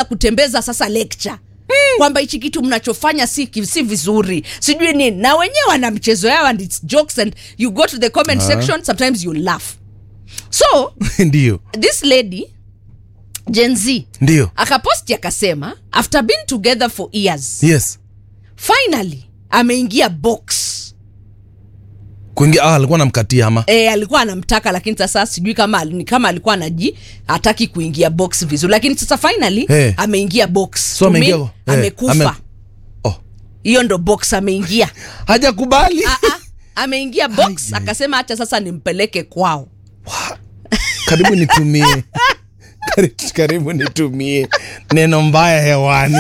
kutembeza sasa lecture kwamba hichi kitu mnachofanya si, ki- si vizuri sijui nini na wenyewe wana mchezo yao and its jokes and you go to the comment section sometimes you laugh so ndio this lady gen z ndio akaposti akasema after being together for years yes finally ameingia box kuingia ah, alikuwa namkatia ama e, alikuwa anamtaka lakini sasa sijui kama ni kama alikuwa anaji hataki kuingia box vizuri lakini sasa finally Eh. ameingia box So To ameingia- mean, eh, amekufa ame- oh. hiyo ndo box ameingia hajakubali Ah, ah, ameingia box akasema hacha sasa nimpeleke kwao karibu nitumie karibu, karibu nitumie neno mbaya hewani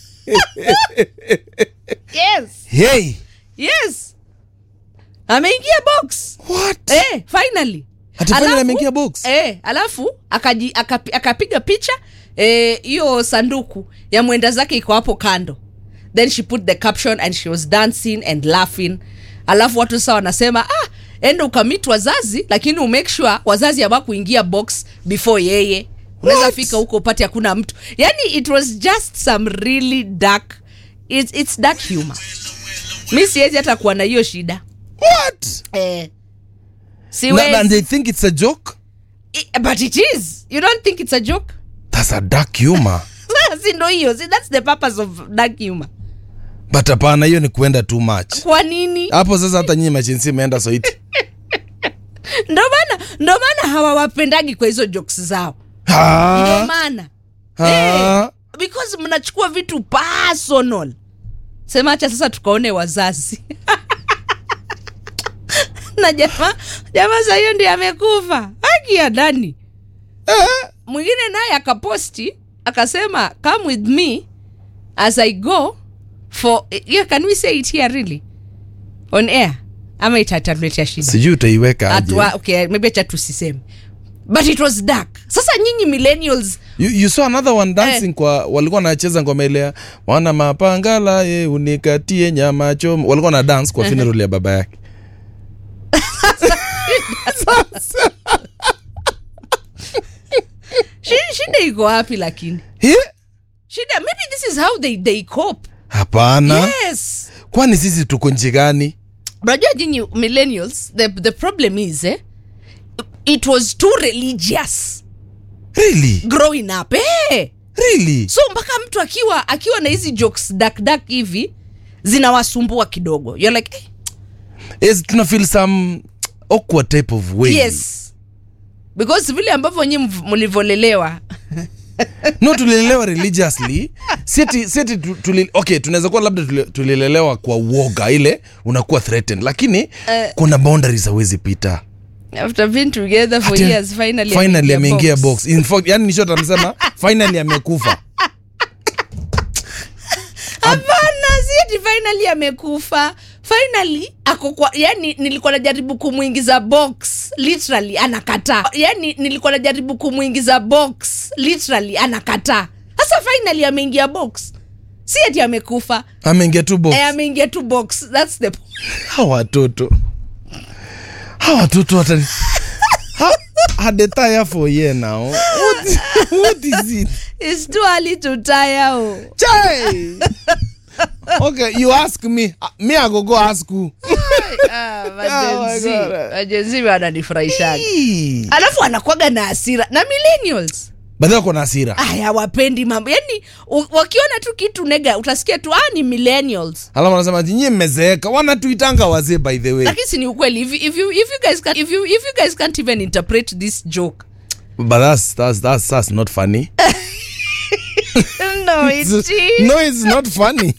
yes hey yes ameingia box what eh, finally Ati finally Alafu- ameingia box? eh, alafu akaji, akapi, akapiga picha eh, hiyo sanduku ya mwenda zake iko hapo kando then she put the caption and she was dancing and laughing alafu watu sasa wanasema ah, enda ukamit wazazi lakini umake sure wazazi hawakuingia box before yeye unaweza What? fika huko upate hakuna mtu yani it was just some really dark it's, it's dark humor mi siwezi hata kuwa na hiyo shida what eh, Na- siwezi and they think it's a joke I- but it is you don't think it's a joke that's a dark humor si ndo hiyo si that's the purpose of dark humor but hapana hiyo ni kuenda too much kwa nini hapo sasa hata nyinyi machinsi imeenda soiti ndo maana ndo maana hawawapendagi kwa hizo jokes zao ndo Ah, maana ah. because mnachukua vitu personal sema acha sasa tukaone wazazi na jamaa jamaa saa hiyo ndiye amekufa haki ya ndani mwingine naye akaposti akasema come with me as i go for yeah, can we say it here really on air ama itatatuletea shida sijui utaiweka aje Atwa, okay, maybe acha tusiseme but it was dark sasa nyinyi millennials you, you saw another one dancing kwa walikuwa wanacheza ngoma ile ya, wana mapangala ye unikatie nyama choma walikuwa na dance kwa funeral ya baba yake shi- shida iko wapi lakini He? shida maybe this is how they, they cope hapana yes kwani sisi tuko nchi gani unajua nyinyi millennials the, the problem is eh, it was too religious really growing up eh. really so mpaka mtu akiwa akiwa na hizi jokes dark dark hivi zinawasumbua kidogo you're like eh, yes, tuna feel some awkward type of way yes because vile ambavyo nyi mlivyolelewa no tulilelewa religiously seti seti tu- tuli, okay tunaweza kuwa labda tuli- tulilelewa kwa uoga ile unakuwa threatened lakini kuna boundaries hawezi pita after being together for Ati- years finally finally ameingia ameingia box. box in fact yani nishot amesema finally amekufa hapana sieti finally amekufa finally ako kwa yani nilikuwa najaribu kumwingiza box literally anakataa yani nilikuwa najaribu kumwingiza box literally anakataa sasa finally ameingia box si ati amekufa ameingia tu box eh, ameingia tu box that's the point. hawa watoto hawa watoto watani Ha- hadetaya for ye now what, what is it It's too early to tire oh. Chai! okay you ask me Uh, me i go go ask you ah, Oh my majenzi God. majenzi wananifurahishaga Hii. alafu anakwaga na hasira na millennials badhi wako na hasira aya wapendi mambo yani u- wakiona tu kitu nega utasikia tu ah ni millennials alafu wanasema ati nyie mmezeeka wanatuitanga wazee by the way lakini si ni ukweli if, you- if, you, if, you guys can, if, you, if you guys can't even interpret this joke but that's, that's, that's, that's not funny no it is. no it's not funny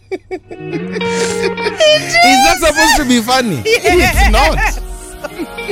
is that supposed to be funny it's not